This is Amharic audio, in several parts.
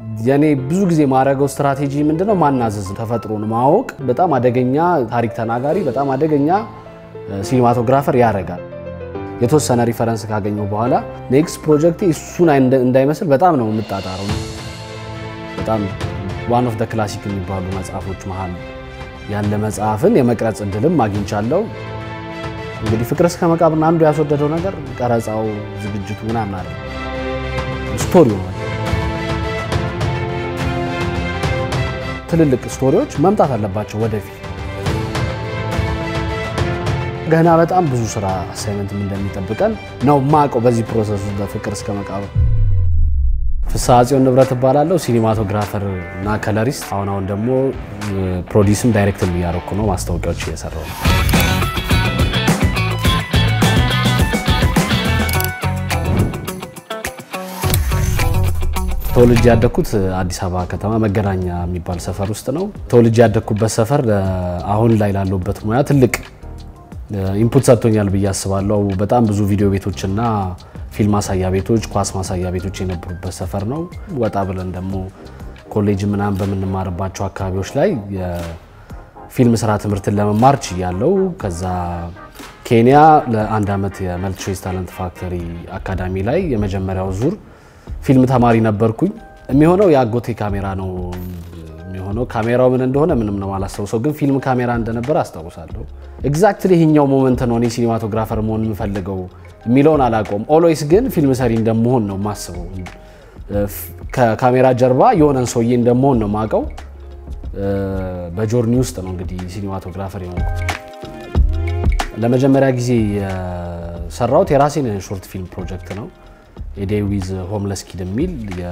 የኔ ብዙ ጊዜ ማድረገው ስትራቴጂ ምንድነው? ማናዘዝ፣ ተፈጥሮን ማወቅ። በጣም አደገኛ ታሪክ ተናጋሪ፣ በጣም አደገኛ ሲኒማቶግራፈር ያደርጋል። የተወሰነ ሪፈረንስ ካገኘው በኋላ ኔክስት ፕሮጀክት እሱን እንዳይመስል በጣም ነው የምጣጣረው። በጣም ዋን ኦፍ ደ ክላሲክ የሚባሉ መጽሐፎች መሀል ያለ መጽሐፍን የመቅረጽ እድልም አግኝቻለሁ። እንግዲህ ፍቅር እስከ መቃብርን አንዱ ያስወደደው ነገር ቀረጻው፣ ዝግጅቱ ምናምን አለ ስቶሪ ሆኗል። ትልልቅ ስቶሪዎች መምጣት አለባቸው ወደፊት። ገና በጣም ብዙ ስራ አሳይመንትም እንደሚጠብቀን ነው ማቀው በዚህ ፕሮሰስ ውስጥ በፍቅር እስከ መቃብር። ፍስሐ ጽዮን ንብረት እባላለሁ። ሲኒማቶግራፈር እና ከለሪስት። አሁን አሁን ደግሞ ፕሮዲስም ዳይሬክትም እያደረኩ ነው። ማስታወቂያዎች እየሰራው ነው። ተወልጄ ያደግኩት አዲስ አበባ ከተማ መገናኛ የሚባል ሰፈር ውስጥ ነው። ተወልጄ ያደግኩበት ሰፈር አሁን ላይ ላለሁበት ሙያ ትልቅ ኢንፑት ሰጥቶኛል ብዬ አስባለሁ። በጣም ብዙ ቪዲዮ ቤቶችና ፊልም ማሳያ ቤቶች፣ ኳስ ማሳያ ቤቶች የነበሩበት ሰፈር ነው። ወጣ ብለን ደግሞ ኮሌጅ ምናምን በምንማርባቸው አካባቢዎች ላይ የፊልም ስራ ትምህርትን ለመማር ችያለሁ። ከዛ ኬንያ ለአንድ ዓመት የመልቲ ቾይስ ታለንት ፋክተሪ አካዳሚ ላይ የመጀመሪያው ዙር ፊልም ተማሪ ነበርኩኝ። የሚሆነው የአጎቴ ካሜራ ነው የሚሆነው። ካሜራው ምን እንደሆነ ምንም ነው አላስታውሰው፣ ግን ፊልም ካሜራ እንደነበረ አስታውሳለሁ። ኤግዛክትሊ ይሄኛው ሞመንት ነው እኔ ሲኒማቶግራፈር መሆን የምፈልገው የሚለውን አላውቀውም። ኦልዌይስ ግን ፊልም ሰሪ እንደመሆን ነው የማስበው። ከካሜራ ጀርባ የሆነን ሰውዬ እንደመሆን ነው የማውቀው። በጆርኒ ውስጥ ነው እንግዲህ ሲኒማቶግራፈር የሆንኩት። ለመጀመሪያ ጊዜ የሰራሁት የራሴን ሾርት ፊልም ፕሮጀክት ነው። ኤዴይ ዊዝ ሆምለስ ኪድ የሚል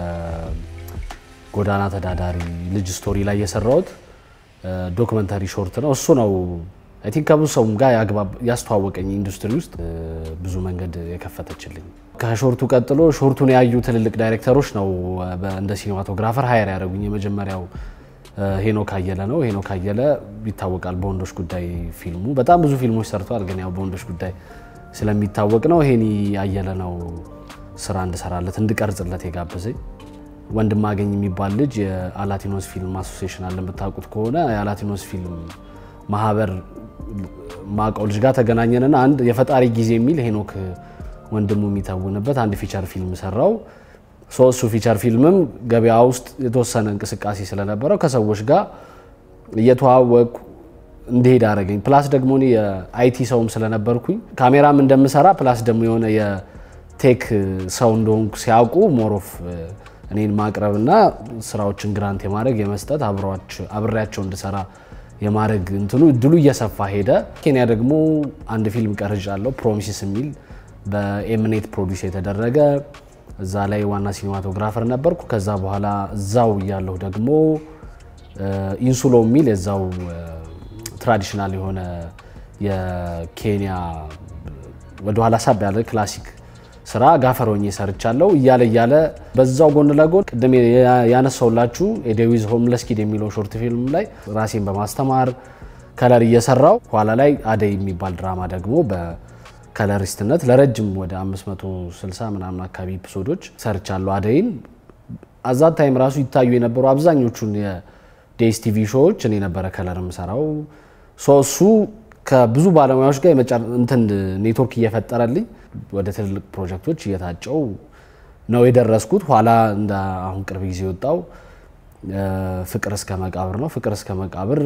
የጎዳና ተዳዳሪ ልጅ ስቶሪ ላይ የሰራሁት ዶክመንታሪ ሾርት ነው። እሱ ነው አይ ቲንክ ከብዙ ሰውም ጋር ያስተዋወቀኝ ኢንዱስትሪ ውስጥ ብዙ መንገድ የከፈተችልኝ። ከሾርቱ ቀጥሎ ሾርቱን ያዩ ትልልቅ ዳይሬክተሮች ነው እንደ ሲኒማቶግራፈር ሀየር ያደረጉኝ። የመጀመሪያው ሄኖክ አየለ ነው። ሄኖክ አየለ ይታወቃል በወንዶች ጉዳይ ፊልሙ። በጣም ብዙ ፊልሞች ሰርተዋል፣ ግን ያው በወንዶች ጉዳይ ስለሚታወቅ ነው ሄኒ አየለ ነው ስራ እንድሰራለት እንድቀርጽለት የጋበዘኝ። ወንድማገኝ የሚባል ልጅ የአላቲኖስ ፊልም አሶሲዬሽን አለ የምታውቁት ከሆነ የአላቲኖስ ፊልም ማህበር ማቀው ልጅ ጋር ተገናኘንና አንድ የፈጣሪ ጊዜ የሚል ሄኖክ ወንድሙ የሚተውንበት አንድ ፊቸር ፊልም ሰራው። እሱ ፊቸር ፊልምም ገበያ ውስጥ የተወሰነ እንቅስቃሴ ስለነበረው ከሰዎች ጋር እየተዋወቁ እንዲሄድ አደረገኝ። ፕላስ ደግሞ እኔ የአይቲ ሰውም ስለነበርኩኝ ካሜራም እንደምሰራ ፕላስ ደግሞ የሆነ የቴክ ሰው እንደሆንኩ ሲያውቁ ሞሮፍ እኔን ማቅረብና ስራዎችን ግራንት የማድረግ የመስጠት አብሬያቸው እንድሰራ የማድረግ እንትኑ እድሉ እየሰፋ ሄደ። ኬንያ ደግሞ አንድ ፊልም ቀርጫለሁ፣ ፕሮሚሲስ የሚል በኤምኔት ፕሮዲስ የተደረገ እዛ ላይ ዋና ሲኒማቶግራፈር ነበርኩ። ከዛ በኋላ እዛው እያለሁ ደግሞ ኢንሱሎ የሚል የዛው ትራዲሽናል የሆነ የኬንያ ወደኋላ ሳብ ያለ ክላሲክ ስራ ጋፈር ሆኜ ሰርቻለሁ። እያለ እያለ በዛው ጎን ለጎን ቅድም ያነሳውላችሁ ኤዴይ ዊዝ ሆምለስ ኪድ የሚለው ሾርት ፊልም ላይ ራሴን በማስተማር ከለር እየሰራው ኋላ ላይ አደይ የሚባል ድራማ ደግሞ በከለሪስትነት ለረጅም ወደ 560 ምናምን አካባቢ ኤፒሶዶች ሰርቻለሁ። አደይን አዛት ታይም ራሱ ይታዩ የነበሩ አብዛኞቹን የዴስ ቲቪ ሾዎች እኔ ነበረ ከለር የምሰራው። እሱ ከብዙ ባለሙያዎች ጋር እንትን ኔትወርክ እየፈጠረልኝ ወደ ትልልቅ ፕሮጀክቶች እየታጨው ነው የደረስኩት። ኋላ እንደ አሁን ቅርብ ጊዜ የወጣው ፍቅር እስከ መቃብር ነው። ፍቅር እስከ መቃብር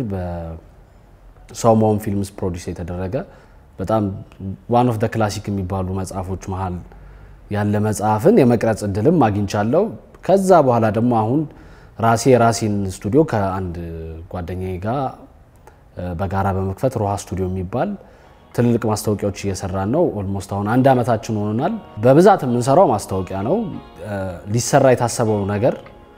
በሰው መሆን ፊልምስ ፕሮዲስ የተደረገ በጣም ዋን ኦፍ ደ ክላሲክ የሚባሉ መጽሐፎች መሀል ያለ መጽሐፍን የመቅረጽ እድልም አግኝቻለሁ። ከዛ በኋላ ደግሞ አሁን ራሴ የራሴን ስቱዲዮ ከአንድ ጓደኛዬ ጋር በጋራ በመክፈት ሮሃ ስቱዲዮ የሚባል ትልልቅ ማስታወቂያዎች እየሰራን ነው። ኦልሞስት አሁን አንድ ዓመታችን ሆኖናል። በብዛት የምንሰራው ማስታወቂያ ነው። ሊሰራ የታሰበው ነገር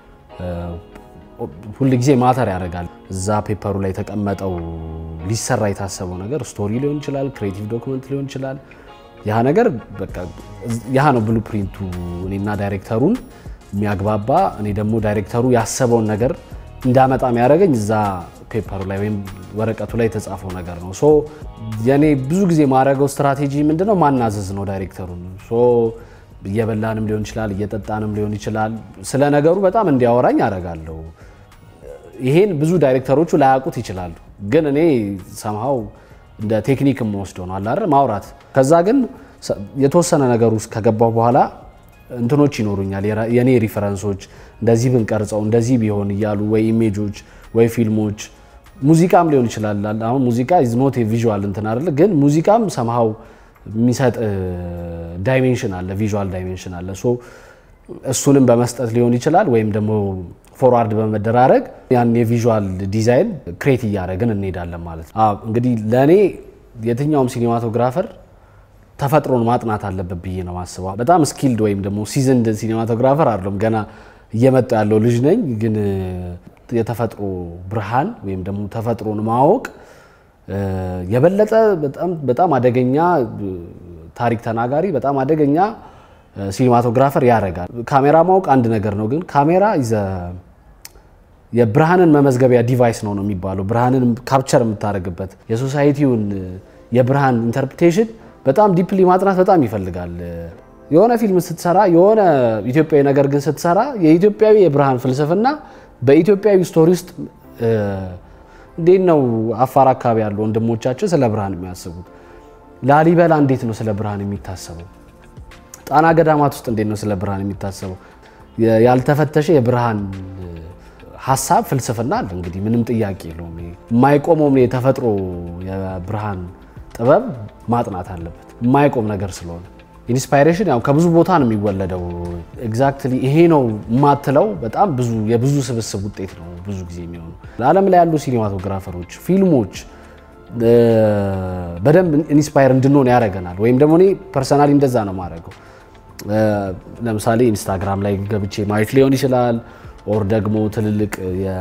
ሁል ጊዜ ማተር ያደርጋል። እዛ ፔፐሩ ላይ የተቀመጠው ሊሰራ የታሰበው ነገር ስቶሪ ሊሆን ይችላል፣ ክሬቲቭ ዶክመንት ሊሆን ይችላል። ያ ነገር በቃ ያ ነው ብሉ ፕሪንቱ እኔና ዳይሬክተሩን የሚያግባባ እኔ ደግሞ ዳይሬክተሩ ያሰበውን ነገር እንዳመጣ የሚያደርገኝ እዛ ፔፐሩ ላይ ወይም ወረቀቱ ላይ የተጻፈው ነገር ነው። ሶ የኔ ብዙ ጊዜ ማድረገው ስትራቴጂ ምንድነው? ማናዘዝ ነው ዳይሬክተሩን። ሶ እየበላንም ሊሆን ይችላል፣ እየጠጣንም ሊሆን ይችላል። ስለ ነገሩ በጣም እንዲያወራኝ አደርጋለሁ። ይሄን ብዙ ዳይሬክተሮቹ ላያውቁት ይችላሉ፣ ግን እኔ ሰምሃው እንደ ቴክኒክ የምወስደው ነው አላረ ማውራት። ከዛ ግን የተወሰነ ነገር ውስጥ ከገባሁ በኋላ እንትኖች ይኖሩኛል፣ የኔ ሪፈረንሶች እንደዚህ ብንቀርጸው እንደዚህ ቢሆን እያሉ ወይ ኢሜጆች ወይ ፊልሞች ሙዚቃም ሊሆን ይችላል። አሁን ሙዚቃ ኢዝ ኖት ቪዥዋል እንትን አይደለ፣ ግን ሙዚቃም ሰምሃው የሚሰጥ ዳይሜንሽን አለ፣ ቪዥዋል ዳይሜንሽን አለ። ሶ እሱንም በመስጠት ሊሆን ይችላል ወይም ደግሞ ፎርዋርድ በመደራረግ ያን የቪዥዋል ዲዛይን ክሬት እያደረግን እንሄዳለን ማለት ነው። እንግዲህ ለእኔ የትኛውም ሲኒማቶግራፈር ተፈጥሮን ማጥናት አለበት ብዬ ነው ማስበው። በጣም ስኪልድ ወይም ደግሞ ሲዝንድ ሲኒማቶግራፈር አይደለም፣ ገና እየመጣ ያለው ልጅ ነኝ። ግን የተፈጥሮ ብርሃን ወይም ደግሞ ተፈጥሮን ማወቅ የበለጠ በጣም አደገኛ ታሪክ ተናጋሪ፣ በጣም አደገኛ ሲኒማቶግራፈር ያደርጋል። ካሜራ ማወቅ አንድ ነገር ነው፣ ግን ካሜራ የብርሃንን መመዝገቢያ ዲቫይስ ነው ነው የሚባለው። ብርሃንን ካፕቸር የምታደርግበት የሶሳይቲውን የብርሃን ኢንተርፕሬቴሽን በጣም ዲፕሊ ማጥናት በጣም ይፈልጋል። የሆነ ፊልም ስትሰራ የሆነ ኢትዮጵያዊ ነገር ግን ስትሰራ የኢትዮጵያዊ የብርሃን ፍልስፍና በኢትዮጵያዊ ስቶሪ ውስጥ እንዴት ነው አፋር አካባቢ ያሉ ወንድሞቻችን ስለ ብርሃን የሚያስቡት? ላሊበላ እንዴት ነው ስለ ብርሃን የሚታሰበው? ጣና ገዳማት ውስጥ እንዴት ነው ስለ ብርሃን የሚታሰበው? ያልተፈተሸ የብርሃን ሀሳብ ፍልስፍና አለ። እንግዲህ ምንም ጥያቄ የለውም። የማይቆመውም የተፈጥሮ የብርሃን ጥበብ ማጥናት አለበት። የማይቆም ነገር ስለሆነ ኢንስፓይሬሽን ያው ከብዙ ቦታ ነው የሚወለደው። ኤግዛክትሊ ይሄ ነው የማትለው በጣም ብዙ የብዙ ስብስብ ውጤት ነው ብዙ ጊዜ የሚሆኑ ለዓለም ላይ ያሉ ሲኒማቶግራፈሮች፣ ፊልሞች በደንብ ኢንስፓየር እንድንሆን ያደርገናል። ወይም ደግሞ እኔ ፐርሰናሊ እንደዛ ነው የማደርገው። ለምሳሌ ኢንስታግራም ላይ ገብቼ ማየት ሊሆን ይችላል ኦር ደግሞ ትልልቅ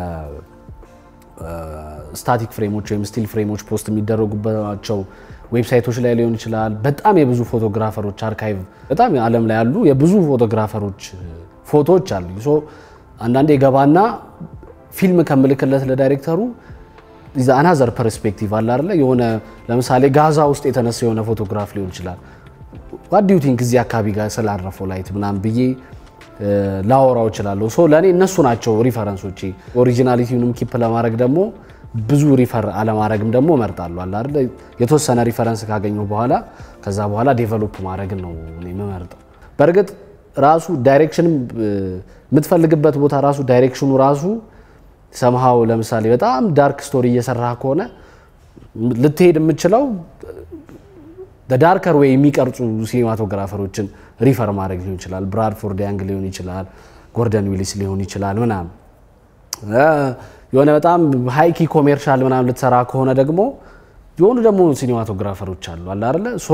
ስታቲክ ፍሬሞች ወይም ስቲል ፍሬሞች ፖስት የሚደረጉባቸው ዌብሳይቶች ላይ ሊሆን ይችላል። በጣም የብዙ ፎቶግራፈሮች አርካይቭ በጣም ዓለም ላይ ያሉ የብዙ ፎቶግራፈሮች ፎቶዎች አሉ። ሶ አንዳንዴ ገባና ፊልም ከምልክለት ለዳይሬክተሩ አናዘር ፐርስፔክቲቭ አለ አይደለ? የሆነ ለምሳሌ ጋዛ ውስጥ የተነሳ የሆነ ፎቶግራፍ ሊሆን ይችላል። ዋት ዱ ዩ ቲንክ እዚህ አካባቢ ጋር ስላረፈው ላይት ምናምን ብዬ ላወራው እችላለሁ። ሶ ለእኔ እነሱ ናቸው ሪፈረንሶቼ። ኦሪጂናሊቲውንም ኪፕ ለማድረግ ደግሞ ብዙ ሪፈር አለማድረግም ደግሞ እመርጣለሁ። አለ አይደል የተወሰነ ሪፈረንስ ካገኘሁ በኋላ ከዛ በኋላ ዴቨሎፕ ማድረግን ነው እኔ የምመርጠው። በእርግጥ ራሱ ዳይሬክሽንም የምትፈልግበት ቦታ ራሱ ዳይሬክሽኑ ራሱ ሰምሃው ለምሳሌ በጣም ዳርክ ስቶሪ እየሰራ ከሆነ ልትሄድ የምችለው ዳርከር ወይ የሚቀርጹ ሲኒማቶግራፈሮችን ሪፈር ማድረግ ሊሆን ይችላል። ብራድፎርድ ያንግ ሊሆን ይችላል፣ ጎርደን ዊሊስ ሊሆን ይችላል ምናምን የሆነ በጣም ሃይኪ ኮሜርሻል ምናምን ልትሰራ ከሆነ ደግሞ የሆኑ ደግሞ ሲኒማቶግራፈሮች አሉ አለ አይደለ ሶ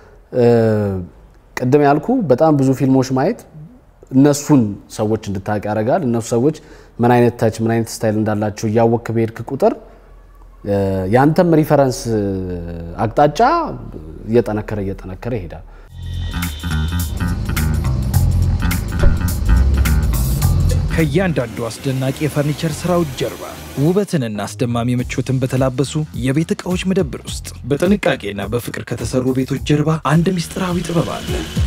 ቅድም ያልኩ በጣም ብዙ ፊልሞች ማየት እነሱን ሰዎች እንድታውቅ ያደርጋል። እነሱ ሰዎች ምን አይነት ታች ምን አይነት ስታይል እንዳላቸው እያወክ በሄድክ ቁጥር ያንተም ሪፈረንስ አቅጣጫ እየጠነከረ እየጠነከረ ይሄዳል። ከእያንዳንዱ አስደናቂ የፈርኒቸር ስራዎች ጀርባ ውበትንና አስደማሚ ምቾትን በተላበሱ የቤት ዕቃዎች መደብር ውስጥ በጥንቃቄና በፍቅር ከተሰሩ ቤቶች ጀርባ አንድ ምስጢራዊ ጥበብ አለ።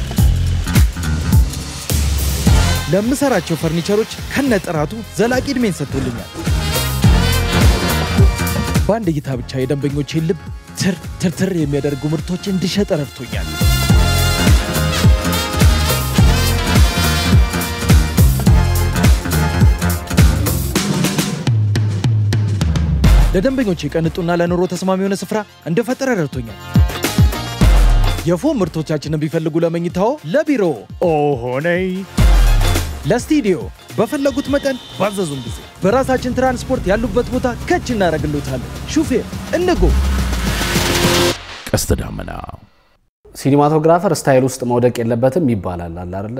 ለምሰራቸው ፈርኒቸሮች ከነጥራቱ ዘላቂ ዕድሜን ሰጥቶልኛል። በአንድ እይታ ብቻ የደንበኞቼን ልብ ትር ትርትር የሚያደርጉ ምርቶች እንድሸጥ ረድቶኛል። ለደንበኞቼ ቀንጡና ለኑሮ ተስማሚ የሆነ ስፍራ እንደፈጠረ ረድቶኛል። የፎም ምርቶቻችንን ቢፈልጉ ለመኝታዎ፣ ለቢሮ ኦሆነይ ለስቱዲዮ በፈለጉት መጠን ባዘዙን ጊዜ በራሳችን ትራንስፖርት ያሉበት ቦታ ከች እናደርግሎታለን። ሹፌር እንጎ ቀስተ ዳመና ሲኒማቶግራፈር ስታይል ውስጥ መውደቅ የለበትም ይባላል አለ አይደለ?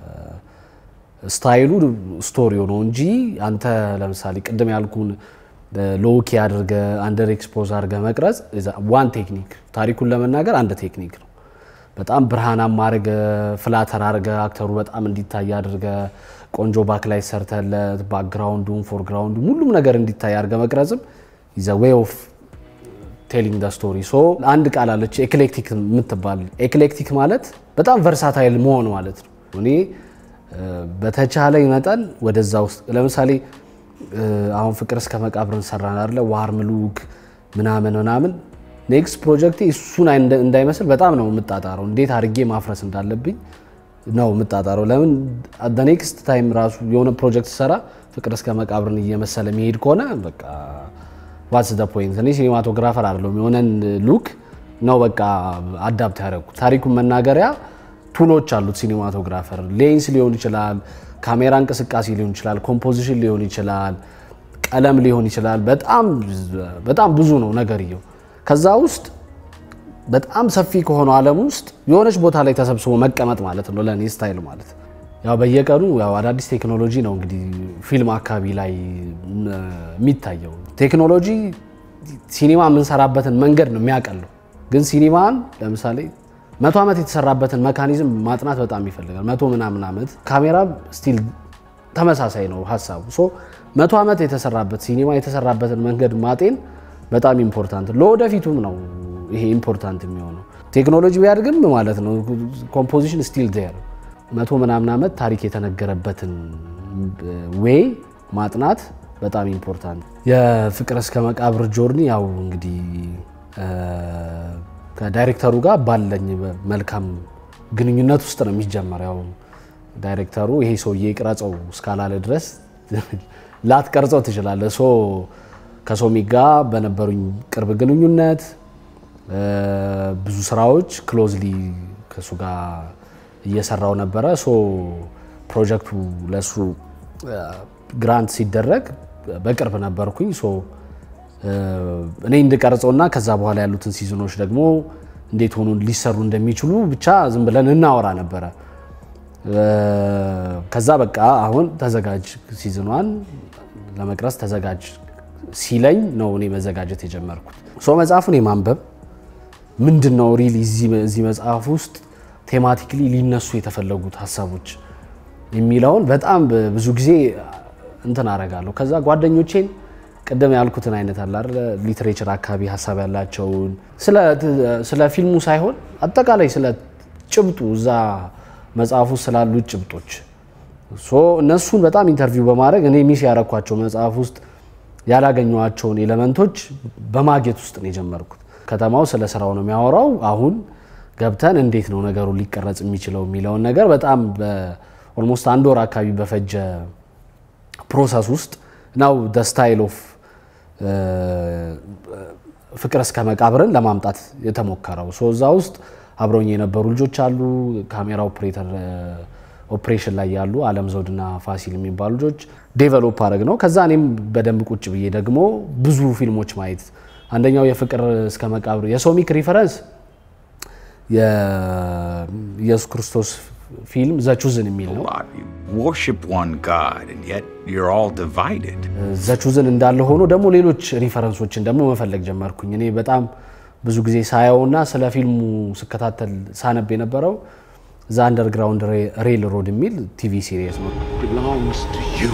ስታይሉ ስቶሪው ነው እንጂ አንተ ለምሳሌ ቅድም ያልኩን ሎኪ አድርገ አንደር ኤክስፖዝ አድርገ መቅረጽ ዋን ቴክኒክ፣ ታሪኩን ለመናገር አንድ ቴክኒክ ነው። በጣም ብርሃናማ አድርገ ፍላተር አድርገ አክተሩ በጣም እንዲታይ አድርገ ቆንጆ ባክ ላይ ሰርተለት ባክግራውንዱም ፎርግራውንዱ ሁሉም ነገር እንዲታይ አድርገ መቅረጽም ኢዘ ዌይ ኦፍ ቴሊንግ ደ ስቶሪ ሶ አንድ ቃል አለች ኤክሌክቲክ የምትባል ኤክሌክቲክ ማለት በጣም ቨርሳታይል መሆን ማለት ነው። እኔ በተቻለኝ መጠን ወደዛ ውስጥ ለምሳሌ አሁን ፍቅር እስከ መቃብርን ሰራን አይደለ ዋርም ሉክ ምናምን ምናምን ኔክስት ፕሮጀክቴ እሱን እንዳይመስል በጣም ነው የምጣጣረው። እንዴት አድርጌ ማፍረስ እንዳለብኝ ነው የምጣጣረው። ለምን ኔክስት ታይም ራሱ የሆነ ፕሮጀክት ሰራ ፍቅር እስከ መቃብርን እየመሰለ የሚሄድ ከሆነ በቃ ዋትስ ደ ፖይንት። እኔ ሲኒማቶግራፈር አይደለሁም። የሆነን ሉክ ነው በቃ አዳፕት ያደረኩት። ታሪኩን መናገሪያ ቱሎች አሉት ሲኒማቶግራፈር። ሌንስ ሊሆን ይችላል፣ ካሜራ እንቅስቃሴ ሊሆን ይችላል፣ ኮምፖዚሽን ሊሆን ይችላል፣ ቀለም ሊሆን ይችላል። በጣም በጣም ብዙ ነው ነገርየው። ከዛ ውስጥ በጣም ሰፊ ከሆነው ዓለም ውስጥ የሆነች ቦታ ላይ ተሰብስቦ መቀመጥ ማለት ነው ለእኔ ስታይል ማለት ያው በየቀኑ ያው አዳዲስ ቴክኖሎጂ ነው እንግዲህ ፊልም አካባቢ ላይ የሚታየው። ቴክኖሎጂ ሲኒማ የምንሰራበትን መንገድ ነው የሚያቀለው። ግን ሲኒማን ለምሳሌ መቶ ዓመት የተሰራበትን መካኒዝም ማጥናት በጣም ይፈልጋል። መቶ ምናምን ዓመት ካሜራ ስቲል ተመሳሳይ ነው ሀሳቡ። ሶ መቶ ዓመት የተሰራበት ሲኒማ የተሰራበትን መንገድ ማጤን በጣም ኢምፖርታንት ለወደፊቱም ነው ይሄ ኢምፖርታንት የሚሆነው። ቴክኖሎጂ ቢያድግም ማለት ነው ኮምፖዚሽን ስቲል ዜር መቶ ምናምን ዓመት ታሪክ የተነገረበትን ዌይ ማጥናት በጣም ኢምፖርታንት። የፍቅር እስከ መቃብር ጆርኒ ያው እንግዲህ ከዳይሬክተሩ ጋር ባለኝ መልካም ግንኙነት ውስጥ ነው የሚጀመር። ያው ዳይሬክተሩ ይሄ ሰውዬ ቅረጸው እስካላለ ድረስ ላትቀርጸው ትችላለህ። ሶ ከሶሚ ጋር በነበሩኝ ቅርብ ግንኙነት ብዙ ስራዎች ክሎዝሊ ከእሱ ጋር እየሰራው ነበረ። ሶ ፕሮጀክቱ ለሱ ግራንት ሲደረግ በቅርብ ነበርኩኝ። ሶ እኔ እንድቀርጸውና ከዛ በኋላ ያሉትን ሲዝኖች ደግሞ እንዴት ሆኑ ሊሰሩ እንደሚችሉ ብቻ ዝም ብለን እናወራ ነበረ። ከዛ በቃ አሁን ተዘጋጅ፣ ሲዝኗን ለመቅረጽ ተዘጋጅ ሲለኝ ነው እኔ መዘጋጀት የጀመርኩት። ሶ መጽሐፉን የማንበብ ምንድን ነው ሪሊ እዚህ መጽሐፍ ውስጥ ቴማቲክሊ ሊነሱ የተፈለጉት ሀሳቦች የሚለውን በጣም ብዙ ጊዜ እንትን አረጋለሁ። ከዛ ጓደኞቼን ቅድም ያልኩትን አይነት አለ አይደል ሊትሬቸር አካባቢ ሀሳብ ያላቸውን ስለ ፊልሙ ሳይሆን አጠቃላይ ስለ ጭብጡ እዛ መጽሐፍ ውስጥ ስላሉት ጭብጦች እነሱን በጣም ኢንተርቪው በማድረግ እኔ ሚስ ያረኳቸው መጽሐፍ ውስጥ ያላገኘኋቸውን ኤሌመንቶች በማግኘት ውስጥ ነው የጀመርኩት። ከተማው ስለ ስራው ነው የሚያወራው። አሁን ገብተን እንዴት ነው ነገሩ ሊቀረጽ የሚችለው የሚለውን ነገር በጣም ኦልሞስት አንድ ወር አካባቢ በፈጀ ፕሮሰስ ውስጥ ነው ደ ስታይል ኦፍ ፍቅር እስከ መቃብርን ለማምጣት የተሞከረው። ሶ እዛ ውስጥ አብረውኝ የነበሩ ልጆች አሉ። ካሜራ ኦፕሬተር ኦፕሬሽን ላይ ያሉ አለም ዘውድና ፋሲል የሚባሉ ልጆች ዴቨሎፕ አድረግ ነው። ከዛ እኔም በደንብ ቁጭ ብዬ ደግሞ ብዙ ፊልሞች ማየት አንደኛው የፍቅር እስከ መቃብር የሶሚክ ሪፈረንስ የኢየሱስ ክርስቶስ ፊልም ዘቹዝን የሚል ነው። worship one God, and yet you're all divided. ዘቹዝን እንዳለ ሆኖ ደግሞ ሌሎች ሪፈረንሶችን ደግሞ መፈለግ ጀመርኩኝ። እኔ በጣም ብዙ ጊዜ ሳየውና ስለ ፊልሙ ስከታተል ሳነብ የነበረው ዘ አንደርግራውንድ ሬል ሮድ የሚል ቲቪ ሲሪየስ ነው። belongs to you.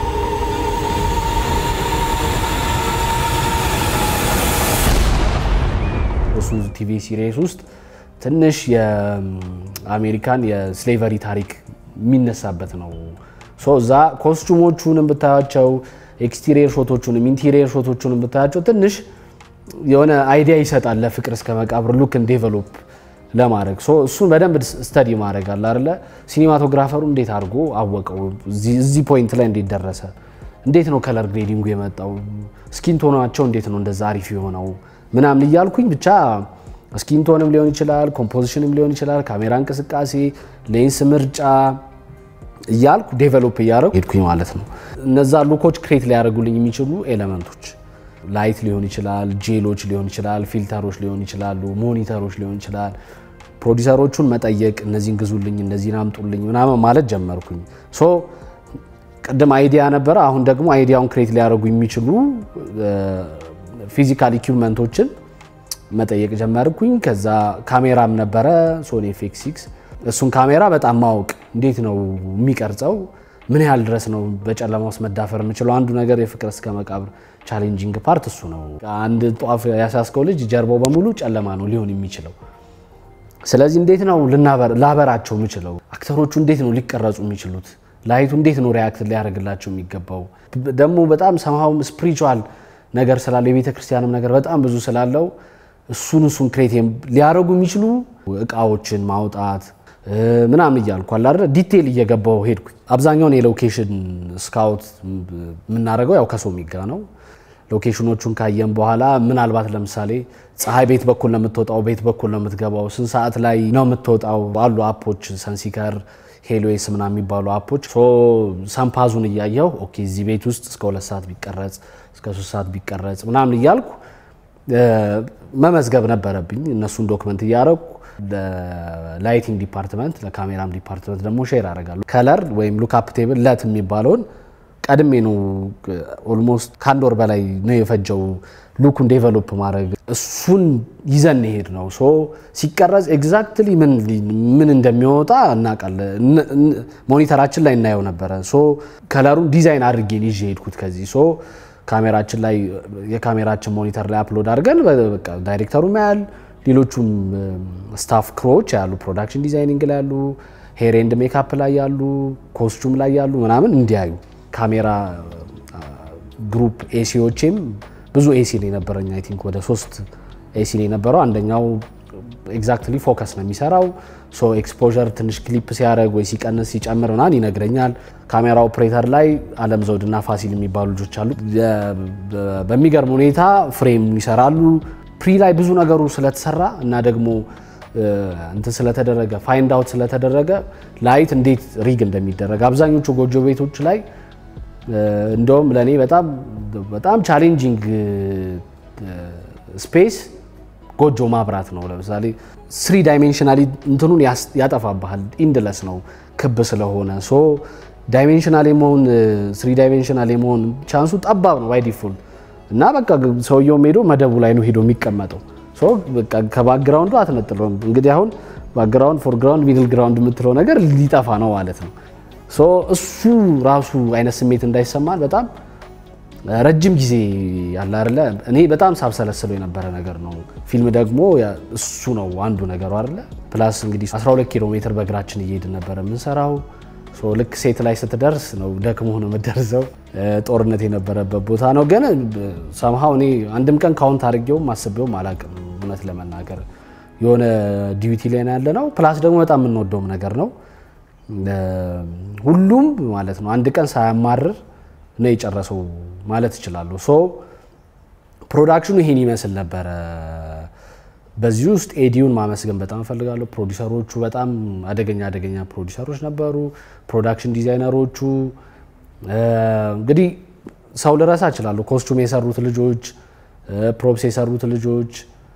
እሱ ቲቪ ሲሪየስ ውስጥ ትንሽ የአሜሪካን የስሌቨሪ ታሪክ የሚነሳበት ነው። ሶ እዛ ኮስቹሞቹንም ብታያቸው ኤክስቲሪየር ሾቶቹንም ኢንቴሪየር ሾቶቹንም ብታያቸው ትንሽ የሆነ አይዲያ ይሰጣል ለፍቅር እስከ መቃብር ሉክን ዴቨሎፕ ለማድረግ ሶ እሱን በደንብ ስተዲ ማድረግ አለ አይደለ። ሲኒማቶግራፈሩ እንዴት አድርጎ አወቀው፣ እዚህ ፖይንት ላይ እንዴት ደረሰ፣ እንዴት ነው ከለር ግሬዲንጉ የመጣው፣ ስኪንቶናቸው እንዴት ነው እንደዛ አሪፍ የሆነው ምናምን እያልኩኝ ብቻ ስኪንቶንም ሊሆን ይችላል፣ ኮምፖዚሽንም ሊሆን ይችላል፣ ካሜራ እንቅስቃሴ፣ ሌንስ ምርጫ እያልኩ ዴቨሎፕ እያደረጉ ሄድኩኝ ማለት ነው። እነዛ ሉኮች ክሬት ሊያደርጉልኝ የሚችሉ ኤሌመንቶች ላይት ሊሆን ይችላል፣ ጄሎች ሊሆን ይችላል፣ ፊልተሮች ሊሆን ይችላሉ፣ ሞኒተሮች ሊሆን ይችላል። ፕሮዲሰሮቹን መጠየቅ እነዚህን ግዙልኝ፣ እነዚህን አምጡልኝ ምናምን ማለት ጀመርኩኝ። ሶ ቅድም አይዲያ ነበረ። አሁን ደግሞ አይዲያውን ክሬት ሊያደርጉ የሚችሉ ፊዚካል ኢኩፕመንቶችን መጠየቅ ጀመርኩኝ። ከዛ ካሜራም ነበረ ሶኒ ኤፍኤክስ ሲክስ። እሱን ካሜራ በጣም ማወቅ እንዴት ነው የሚቀርጸው፣ ምን ያህል ድረስ ነው በጨለማ ውስጥ መዳፈር የምችለው? አንዱ ነገር የፍቅር እስከ መቃብር ቻሌንጂንግ ፓርት እሱ ነው። አንድ ጧፍ ያሳስከው ልጅ ጀርባው በሙሉ ጨለማ ነው ሊሆን የሚችለው። ስለዚህ እንዴት ነው ላበራቸው የምችለው? አክተሮቹ እንዴት ነው ሊቀረጹ የሚችሉት? ላይቱ እንዴት ነው ሪያክት ሊያደርግላቸው የሚገባው? ደግሞ በጣም ሰምሃው ስፒሪቹዋል ነገር ስላለው የቤተ ክርስቲያንም ነገር በጣም ብዙ ስላለው እሱን እሱን ክሬት ሊያደርጉ የሚችሉ እቃዎችን ማውጣት ምናምን እያልኩ አለ አይደል ዲቴል እየገባው ሄድኩኝ። አብዛኛውን የሎኬሽን ስካውት የምናደርገው ያው ከሶሚጋ ነው። ሎኬሽኖቹን ካየን በኋላ ምናልባት ለምሳሌ ፀሐይ ቤት በኩል ነው የምትወጣው፣ ቤት በኩል ነው የምትገባው፣ ስንት ሰዓት ላይ ነው የምትወጣው አሉ አፖች ሰንሲከር ሄሎዌስ ምናምን የሚባሉ አፖች ሰምፓዙን እያየው ኦኬ እዚህ ቤት ውስጥ እስከ ሁለት ሰዓት ቢቀረጽ እስከ ሶስት ሰዓት ቢቀረጽ ምናምን እያልኩ መመዝገብ ነበረብኝ። እነሱን ዶክመንት እያደረኩ ለላይቲንግ ዲፓርትመንት ለካሜራም ዲፓርትመንት ደግሞ ሼር አደርጋለሁ። ከለር ወይም ሉክአፕ ቴብል ለት የሚባለውን ቀድሜ ነው ኦልሞስት ከአንድ ወር በላይ ነው የፈጀው ሉኩን ዴቨሎፕ ማድረግ። እሱን ይዘን ሄድ ነው ሶ ሲቀረጽ ኤግዛክትሊ ምን እንደሚወጣ እናውቃለን። ሞኒተራችን ላይ እናየው ነበረ። ሶ ከለሩን ዲዛይን አድርጌን ይዤ ሄድኩት ከዚህ ሶ ካሜራችን ላይ የካሜራችን ሞኒተር ላይ አፕሎድ አድርገን በቃ ዳይሬክተሩም ያያል፣ ሌሎቹም ስታፍ ክሮዎች ያሉ፣ ፕሮዳክሽን ዲዛይኒንግ ላይ ያሉ፣ ሄር ኤንድ ሜካፕ ላይ ያሉ፣ ኮስቹም ላይ ያሉ ምናምን እንዲያዩ ካሜራ ግሩፕ ኤሲዎቼም ብዙ ኤሲ ነው የነበረኝ። አይ ቲንክ ወደ ሶስት ኤሲ ነው የነበረው። አንደኛው ኤግዛክትሊ ፎከስ ነው የሚሰራው። ሶ ኤክስፖዠር ትንሽ ክሊፕ ሲያደርግ ወይ ሲቀንስ ሲጨምር ምናምን ይነግረኛል። ካሜራ ኦፕሬተር ላይ አለም ዘውድና ፋሲል የሚባሉ ልጆች አሉ። በሚገርም ሁኔታ ፍሬም ይሰራሉ። ፕሪ ላይ ብዙ ነገሩ ስለተሰራ እና ደግሞ እንትን ስለተደረገ ፋይንድ አውት ስለተደረገ ላይት እንዴት ሪግ እንደሚደረግ አብዛኞቹ ጎጆ ቤቶች ላይ እንደውም ለእኔ በጣም በጣም ቻሌንጂንግ ስፔስ ጎጆ ማብራት ነው። ለምሳሌ ስሪ ዳይሜንሽናሊ እንትኑን ያጠፋብሃል። ኢንድለስ ነው ክብ ስለሆነ ሶ ዳይሜንሽናል የመሆን ስሪ ዳይሜንሽናል የመሆን ቻንሱ ጠባብ ነው ባይ ዲፎልት እና በቃ ሰውየውም ሄዶ መደቡ ላይ ነው ሄዶ የሚቀመጠው። ሶ በቃ ከባክግራውንዱ አትነጥለውም። እንግዲህ አሁን ባክግራውንድ፣ ፎርግራውንድ፣ ሚድል ግራውንድ የምትለው ነገር ሊጠፋ ነው ማለት ነው። ሶ እሱ ራሱ አይነት ስሜት እንዳይሰማን በጣም ረጅም ጊዜ ያለ አይደለ እኔ በጣም ሳብሰለስለው የነበረ ነገር ነው። ፊልም ደግሞ እሱ ነው አንዱ ነገሩ አይደለ። ፕላስ እንግዲህ 12 ኪሎ ሜትር በእግራችን እየሄድን ነበረ የምንሰራው። ልክ ሴት ላይ ስትደርስ ነው ደክሞ ነው የምትደርሰው። ጦርነት የነበረበት ቦታ ነው። ግን ሰምሃው እኔ አንድም ቀን ካውንት አድርጌውም አስቤውም አላቅም። እውነት ለመናገር የሆነ ዲዩቲ ላይ ነው ያለ ነው። ፕላስ ደግሞ በጣም የምንወደውም ነገር ነው። ሁሉም ማለት ነው አንድ ቀን ሳያማርር ነው የጨረሰው ማለት እችላለሁ። ሶ ፕሮዳክሽኑ ይሄን ይመስል ነበረ። በዚህ ውስጥ ኤዲውን ማመስገን በጣም እፈልጋለሁ። ፕሮዲሰሮቹ በጣም አደገኛ አደገኛ ፕሮዲሰሮች ነበሩ። ፕሮዳክሽን ዲዛይነሮቹ እንግዲህ ሰው ልረሳ እችላለሁ። ኮስቱም የሰሩት ልጆች፣ ፕሮፕስ የሰሩት ልጆች፣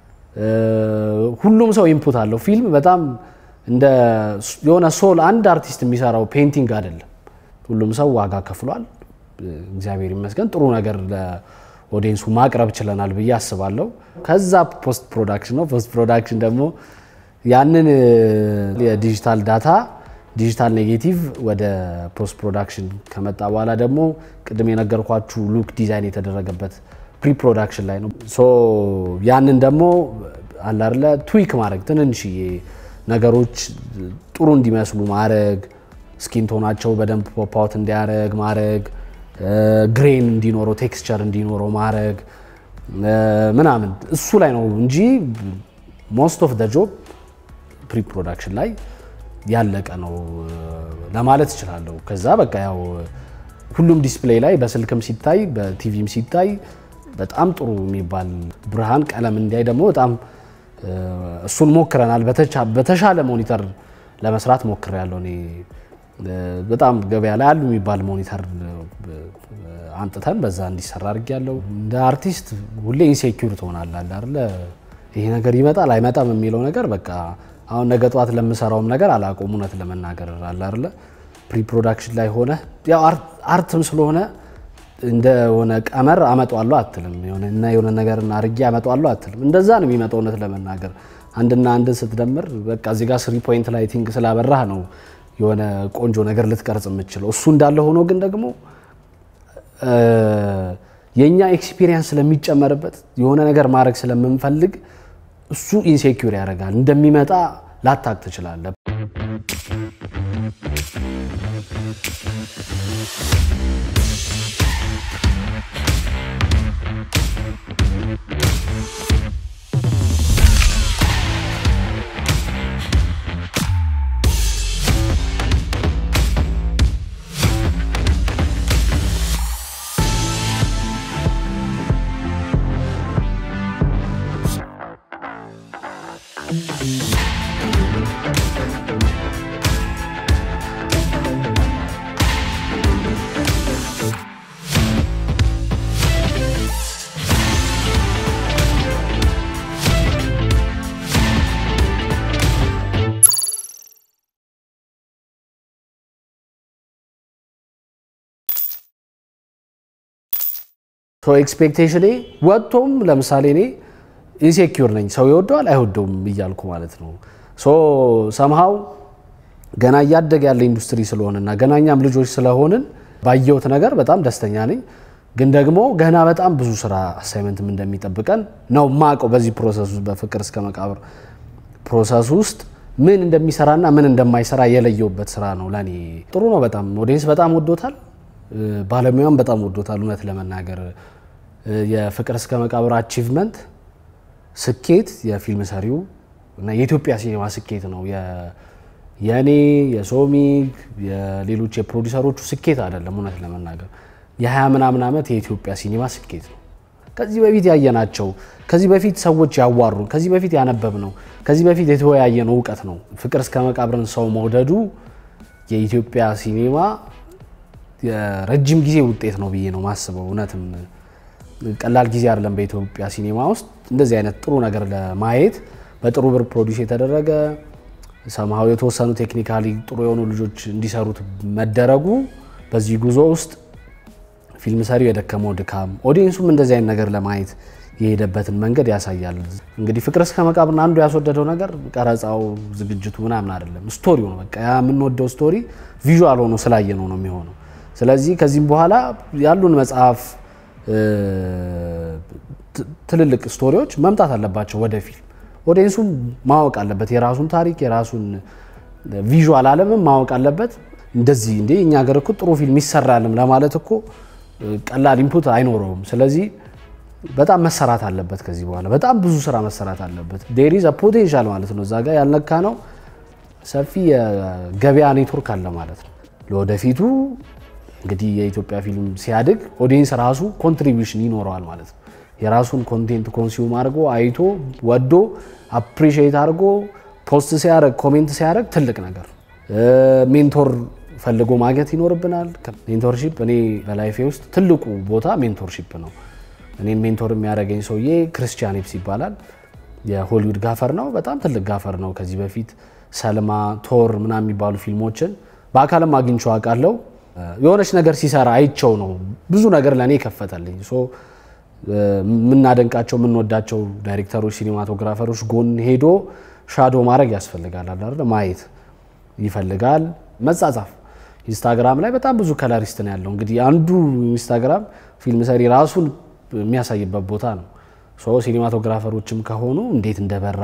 ሁሉም ሰው ኢንፑት አለው። ፊልም በጣም እንደ የሆነ ሶል አንድ አርቲስት የሚሰራው ፔንቲንግ አይደለም። ሁሉም ሰው ዋጋ ከፍሏል። እግዚአብሔር ይመስገን ጥሩ ነገር ለኦዲየንሱ ማቅረብ ችለናል ብዬ አስባለሁ። ከዛ ፖስት ፕሮዳክሽን ነው። ፖስት ፕሮዳክሽን ደግሞ ያንን የዲጂታል ዳታ ዲጂታል ኔጌቲቭ ወደ ፖስት ፕሮዳክሽን ከመጣ በኋላ ደግሞ ቅድም የነገርኳችሁ ሉክ ዲዛይን የተደረገበት ፕሪ ፕሮዳክሽን ላይ ነው። ሶ ያንን ደግሞ አላርለ ትዊክ ማድረግ ትንንሽዬ ነገሮች ጥሩ እንዲመስሉ ማድረግ ስኪን ቶናቸው በደንብ ፖፓውት እንዲያደረግ ማድረግ ግሬን እንዲኖረው ቴክስቸር እንዲኖረው ማድረግ ምናምን እሱ ላይ ነው እንጂ ሞስት ኦፍ ደ ጆብ ፕሪ ፕሮዳክሽን ላይ ያለቀ ነው ለማለት እችላለሁ። ከዛ በቃ ያው ሁሉም ዲስፕሌይ ላይ በስልክም ሲታይ በቲቪም ሲታይ በጣም ጥሩ የሚባል ብርሃን ቀለም እንዲያይ ደግሞ በጣም እሱን ሞክረናል። በተሻለ ሞኒተር ለመስራት ሞክር ያለው እኔ በጣም ገበያ ላይ አሉ የሚባል ሞኒተር አንጥተን በዛ እንዲሰራ አድርግ ያለው እንደ አርቲስት ሁሌ ኢንሴኪዩር ትሆናለህ አይደለ? ይሄ ነገር ይመጣል አይመጣም የሚለው ነገር በቃ አሁን ነገ ጠዋት ለምሰራውም ነገር አላቆም እውነት ለመናገር አለ አይደለ? ፕሪ ፕሮዳክሽን ላይ ሆነ ያው አርትም ስለሆነ እንደሆነ ቀመር አመጣዋለሁ አትልም። እና የሆነ ነገር አርጌ አመጣዋለሁ አትልም። እንደዛ ነው የሚመጣው እውነት ለመናገር አንድና አንድን ስትደምር በቃ እዚህ ጋር ስሪ ፖይንት ላይቲንግ ስላበራህ ነው የሆነ ቆንጆ ነገር ልትቀርጽ የምችለው። እሱ እንዳለ ሆኖ ግን ደግሞ የእኛ ኤክስፒሪየንስ ስለሚጨመርበት የሆነ ነገር ማድረግ ስለምንፈልግ እሱ ኢንሴኪር ያደርጋል። እንደሚመጣ ላታቅ ትችላለህ። ኤክስፔክቴሽኔ ወጥቶም ለምሳሌ እኔ ኢንሴኪር ነኝ። ሰው ይወደዋል አይወደውም እያልኩ ማለት ነው። ሶ ሰምሃው ገና እያደገ ያለ ኢንዱስትሪ ስለሆነና ገና እኛም ልጆች ስለሆንን ባየሁት ነገር በጣም ደስተኛ ነኝ። ግን ደግሞ ገና በጣም ብዙ ስራ አሳይመንትም እንደሚጠብቀን ነው ማቀው። በዚህ ፕሮሰስ ውስጥ በፍቅር እስከ መቃብር ፕሮሰስ ውስጥ ምን እንደሚሰራና ምን እንደማይሰራ የለየውበት ስራ ነው። ለእኔ ጥሩ ነው። በጣም ኦዲየንስ በጣም ወዶታል። ባለሙያም በጣም ወዶታል። እውነት ለመናገር የፍቅር እስከ መቃብር አቺቭመንት ስኬት የፊልም ሰሪው እና የኢትዮጵያ ሲኔማ ስኬት ነው። የእኔ የሶሚግ የሌሎች የፕሮዲሰሮቹ ስኬት አይደለም። እውነት ለመናገር የሀያ ምናምን ዓመት የኢትዮጵያ ሲኔማ ስኬት ነው። ከዚህ በፊት ያየናቸው፣ ከዚህ በፊት ሰዎች ያዋሩን፣ ከዚህ በፊት ያነበብነው፣ ከዚህ በፊት የተወያየነው እውቀት ነው። ፍቅር እስከ መቃብርን ሰው መውደዱ የኢትዮጵያ ሲኔማ የረጅም ጊዜ ውጤት ነው ብዬ ነው ማስበው። እውነትም ቀላል ጊዜ አይደለም በኢትዮጵያ ሲኔማ ውስጥ እንደዚህ አይነት ጥሩ ነገር ለማየት በጥሩ ብር ፕሮዲስ የተደረገ ሰምሃው የተወሰኑ ቴክኒካሊ ጥሩ የሆኑ ልጆች እንዲሰሩት መደረጉ በዚህ ጉዞ ውስጥ ፊልም ሰሪው የደከመው ድካም፣ ኦዲየንሱም እንደዚህ አይነት ነገር ለማየት የሄደበትን መንገድ ያሳያል። እንግዲህ ፍቅር እስከ መቃብርን አንዱ ያስወደደው ነገር ቀረጻው፣ ዝግጅቱ ምናምን አይደለም፣ ስቶሪው ነው። በቃ ያ የምንወደው ስቶሪ ቪዥዋል ሆኖ ስላየነው ነው የሚሆነው። ስለዚህ ከዚህም በኋላ ያሉን መጽሐፍ ትልልቅ ስቶሪዎች መምጣት አለባቸው ወደ ፊልም። ኦዲየንሱም ማወቅ አለበት የራሱን ታሪክ የራሱን ቪዥዋል ዓለምም ማወቅ አለበት። እንደዚህ እንዴ እኛ ሀገር እኮ ጥሩ ፊልም ይሰራልም ለማለት እኮ ቀላል ኢንፑት አይኖረውም። ስለዚህ በጣም መሰራት አለበት። ከዚህ በኋላ በጣም ብዙ ስራ መሰራት አለበት። ዴሪዝ ፖቴንሻል ማለት ነው። እዛ ጋር ያልነካ ነው ሰፊ የገበያ ኔትወርክ አለ ማለት ነው። ለወደፊቱ እንግዲህ የኢትዮጵያ ፊልም ሲያድግ ኦዲየንስ ራሱ ኮንትሪቢዩሽን ይኖረዋል ማለት ነው። የራሱን ኮንቴንት ኮንሱም አድርጎ አይቶ ወዶ አፕሪሺየት አድርጎ ፖስት ሲያደርግ ኮሜንት ሲያደርግ ትልቅ ነገር ሜንቶር ፈልጎ ማግኘት ይኖርብናል። ሜንቶርሺፕ እኔ በላይፌ ውስጥ ትልቁ ቦታ ሜንቶርሺፕ ነው። እኔን ሜንቶር የሚያደርገኝ ሰውዬ ክርስቲያን ኤፕስ ይባላል። የሆሊውድ ጋፈር ነው። በጣም ትልቅ ጋፈር ነው። ከዚህ በፊት ሰልማ፣ ቶር ምናምን የሚባሉ ፊልሞችን በአካልም አግኝቼው አውቃለሁ። የሆነች ነገር ሲሰራ አይቸው ነው ብዙ ነገር ለእኔ ከፈተልኝ። የምናደንቃቸው የምንወዳቸው ዳይሬክተሮች፣ ሲኒማቶግራፈሮች ጎን ሄዶ ሻዶ ማድረግ ያስፈልጋል አይደል? ማየት ይፈልጋል። መጻጻፍ ኢንስታግራም ላይ በጣም ብዙ ከለሪስት ነው ያለው። እንግዲህ አንዱ ኢንስታግራም ፊልም ሰሪ ራሱን የሚያሳይበት ቦታ ነው። ሶ ሲኒማቶግራፈሮችም ከሆኑ እንዴት እንደበራ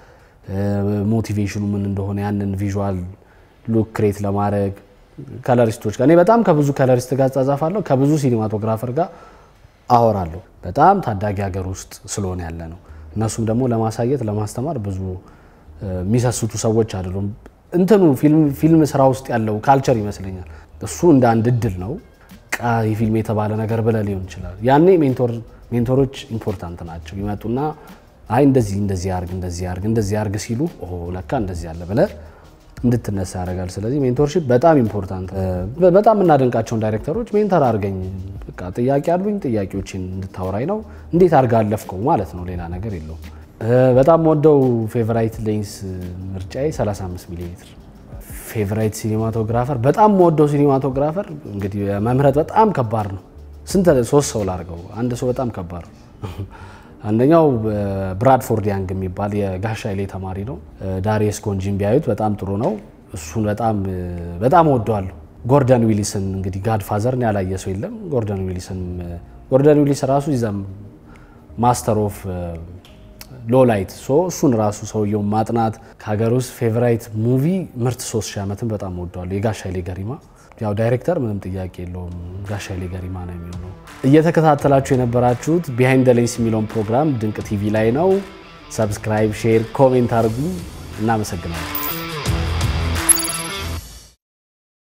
ሞቲቬሽኑ ምን እንደሆነ ያንን ቪዥዋል ሉክ ክሬት ለማድረግ ከለሪስቶች ጋር እኔ በጣም ከብዙ ከለሪስት ጋር ጻጻፋለሁ። ከብዙ ሲኒማቶግራፈር ጋር አወራለሁ። በጣም ታዳጊ ሀገር ውስጥ ስለሆነ ያለ ነው። እነሱም ደግሞ ለማሳየት ለማስተማር ብዙ የሚሰስቱ ሰዎች አይደሉም። እንትኑ ፊልም ስራ ውስጥ ያለው ካልቸር ይመስለኛል። እሱ እንደ አንድ እድል ነው። ቃ ፊልም የተባለ ነገር ብለህ ሊሆን ይችላል። ያኔ ሜንቶሮች ኢምፖርታንት ናቸው። ይመጡና አይ እንደዚህ እንደዚህ አርግ እንደዚህ አርግ እንደዚህ አርግ ሲሉ ለካ እንደዚህ አለ ብለህ እንድትነሳ ያደርጋል። ስለዚህ ሜንቶርሺፕ በጣም ኢምፖርታንት። በጣም የምናደንቃቸውን ዳይሬክተሮች ሜንተር አድርገኝ፣ በቃ ጥያቄ አሉኝ ጥያቄዎችን እንድታወራኝ ነው። እንዴት አድርጋ አለፍከው ማለት ነው፣ ሌላ ነገር የለውም። በጣም ወደው ፌቨራይት ሌንስ ምርጫዬ 35 ሚሊ ሜትር ፌቨራይት ሲኒማቶግራፈር በጣም ወደው ሲኒማቶግራፈር እንግዲህ መምረጥ በጣም ከባድ ነው። ስንት ሶስት ሰው ላድርገው፣ አንድ ሰው በጣም ከባድ ነው። አንደኛው ብራድፎርድ ያንግ የሚባል የጋሽ ኃይሌ ተማሪ ነው። ዳሪየስ ጎንጂን ቢያዩት በጣም ጥሩ ነው። እሱን በጣም በጣም እወደዋለሁ። ጎርደን ዊሊስን እንግዲህ ጋድፋዘርን ያላየ ሰው የለም። ጎርደን ዊሊስን ጎርደን ዊሊስ ራሱ ይዘም ማስተር ኦፍ ሎላይት ሶ እሱን ራሱ ሰውየውን ማጥናት ከሀገር ውስጥ ፌቨራይት ሙቪ ምርት ሶስት ሺህ ዓመትን በጣም እወደዋለሁ። የጋሽ ኃይሌ ገሪማ ያው ዳይሬክተር ምንም ጥያቄ የለውም ጋሽ ኃይሌ ገሪማ ነው የሚሆነው። እየተከታተላችሁ የነበራችሁት ቢሃይንድ ደ ሌንስ የሚለውን ፕሮግራም ድንቅ ቲቪ ላይ ነው። ሰብስክራይብ፣ ሼር፣ ኮሜንት አድርጉ። እናመሰግናለን።